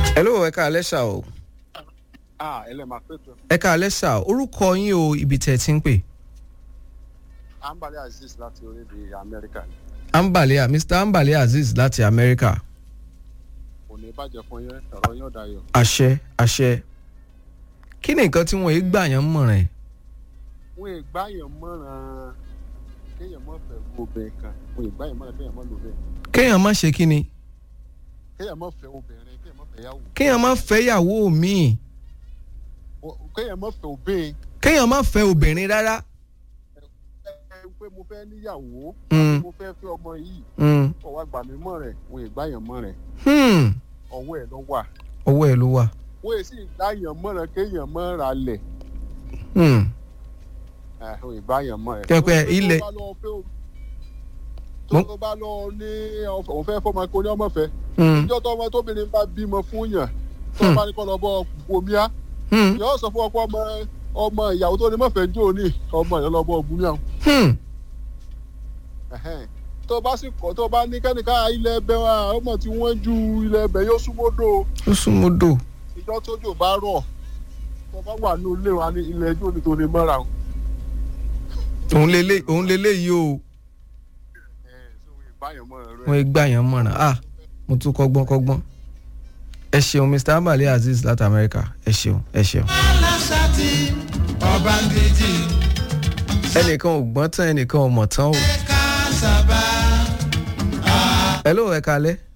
hello ẹ káalẹ́ sà o ah ẹ lè máa pètò ẹ káalẹ́ sà o orúkọ yín o ibi tẹ̀ ti ń pè. ambali aziz láti orílẹ̀ amẹ́ríkà ni ambalia mr ambalia azeez láti amẹ́ríkà kò ní bàjẹ́ fún yẹn ọ̀rọ̀ yóò dayọ̀ àṣẹ àṣẹ kí ni nǹkan tí wọ́n yìí gbà yẹn mọ̀ràn ẹ̀ wọn ì gbáyàn mọ́ràn kéèyàn mọ́ fẹ́ wo obìnrin kan wọn ì gbáyàn mọ́ràn kéèyàn mọ́ lò bẹ́ẹ̀ kéèyàn má ṣe kí ni kéèyàn mọ́ fẹ́ obìnrin kéèyàn mọ́ fẹ́ yàwó kéèyàn má fẹ́ yàwó míì O- kéèyàn mọ́ fẹ́ obìnrin kéèyàn má fẹ́ obìnrin rárá. ẹ pé mo fẹ́ níyàwó Mm, mo fẹ́ fẹ́ ọmọ yìí mm, ọwọ́ àgbà mi mọ̀ rẹ̀ wọn ì gbáyàn mọ́ràn hmm, ọwọ́ ẹ̀ lọ wà ọwọ́ ẹ̀ ló wà. wọn ì sì gbáyàn mọ́ràn kéèyàn mọ́ ra lẹ̀ Hmm, wọn ì gbáyàn mọ́ràn. Kẹ́ pé ilẹ̀- tó tó bá lọ ní òun fẹ́ fọmọ kó ní ọmọ fẹ́ hmm, ìjọ tó ọmọ tóbìnrin bá bímọ fún yàn tó Hmm. bá ní kọ́ lọ bọ́ bomíà hmm, yóò sọ fún ọkọ ọmọ ọmọ ìyàwó tó ní mọ̀fẹ́ jò ní ọmọ ìyàwó lọ bọ́ bomíà hmm. tó bá sì kọ́ tó bá ní kẹ́nìká ilẹ̀ ẹbẹ̀ wa ọmọ tí wọ́n ju ilẹ̀ ẹbẹ̀ yóò súnmọ́dọ̀ ó súnmọ́ dò. ìjọ tójò bá rọ̀ tó bá wà ní ilé wa ní ilẹ̀ ẹjọ́ ní tó ní mọ́ra o. òun lélẹ̀ òun lélẹ̀ yìí o wọ́n yìí gbà yẹn mọ̀ràn ah mo tún kọ́gbọ́n kọ́gbọ́n. ẹ ṣeun mr ambalia azeez láti amẹ́ríkà ẹ ṣeun ẹ ṣeun. aláṣàtì ọ̀bàǹdìjì ẹnìkan ò gbọ́n tán ẹnìkan ò mọ̀ tán o. kásábà. hello ẹ kalẹ́